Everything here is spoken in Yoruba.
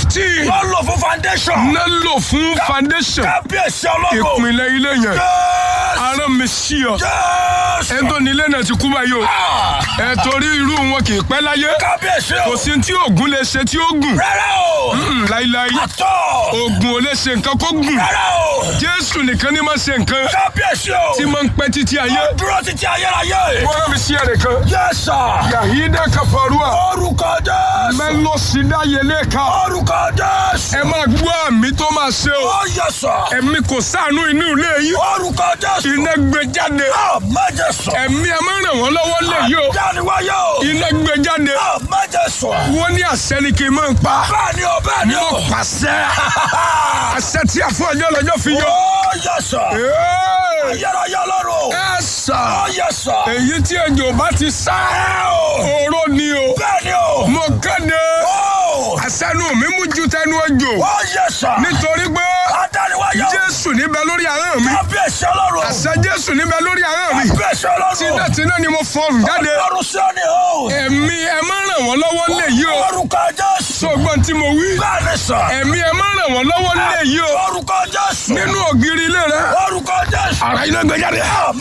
fifteen wọ́n lò fún foundation. ná lò fún foundation kábíyèsí ọlọ́run. ìpínlẹ̀ ilé yẹn Jésù. arán mi sí ọ Jésù. ẹ tó nílé náà ti kú báyìí o Ah, ẹ torí irú wọn kì í pẹ́ láyé kábíyèsí o. kò sí tí oògùn lè ṣe tí ó gùn rárá o. Mm, láíláí àtọ̀. oògùn ò lè ṣe nǹkan kó gùn rárá o. jésù nìkan ní máa ṣe nǹkan kábíyèsí o. tí máa ń pẹ́ títí ayé dúró títí ayérayé. wọ́n rán mi sí ẹ̀rẹ̀ kan yẹ́sà. yahida kafarua orúkọ Jésù. mẹ́lọ́sídá yẹlẹ́ka orúkọ Jésù. ẹ máa gbọ́ àmì tó máa ṣe o ó yẹ́sà. ẹ̀mí kò sáànú inú ilé yìí orúkọ Jésù. iná gbé jáde àmẹ́jẹsọ. ẹ̀mí ẹ máa ràn wọ́n lọ́wọ́ lè yí o jáde-wáyé o. iná gbé jáde àmẹ́jẹsọ. wọ́n ní àṣẹ ni kì í máa ń pa bẹ́ẹ̀ ni o bẹ́ẹ̀ ni o. mo pàṣẹ àṣẹ tí a fún ọjọ́ lọ́jọ́ fi yọ. ó yẹ́sà. Ee, ayérayé lọ́rùn. ẹ sà ó yẹ́sà. èyí tí ejò bá ti sá oró ni o bẹ́ẹ̀ ni o. mo kéde ó. àṣẹnu mi mú ju tẹnu ejò ó yẹ́sà. nítorí pé adániwáyé o. jésù níbẹ̀ lórí ahọ́n mi kábíyèsí ọlọ́run. àṣẹ jésù níbẹ̀ lórí ahọ́n mi kábíyèsí ọlọ́run. tinútinú ni mo fọhùn jáde ọlọ́run sí ọ ni o. ẹ̀mí ẹ má ràn wọ́n lọ́wọ́ lè yí o orúkọ Jésù. sọgbọ́n tí mo wí bẹ́ẹ̀ ni sà. ẹ̀mí ẹ má ràn wọ́n lọ́wọ́ lè yí o orúkọ Jésù. nínú ògiri ilé rẹ orúkọ Jésù. ara iná gbé jáde.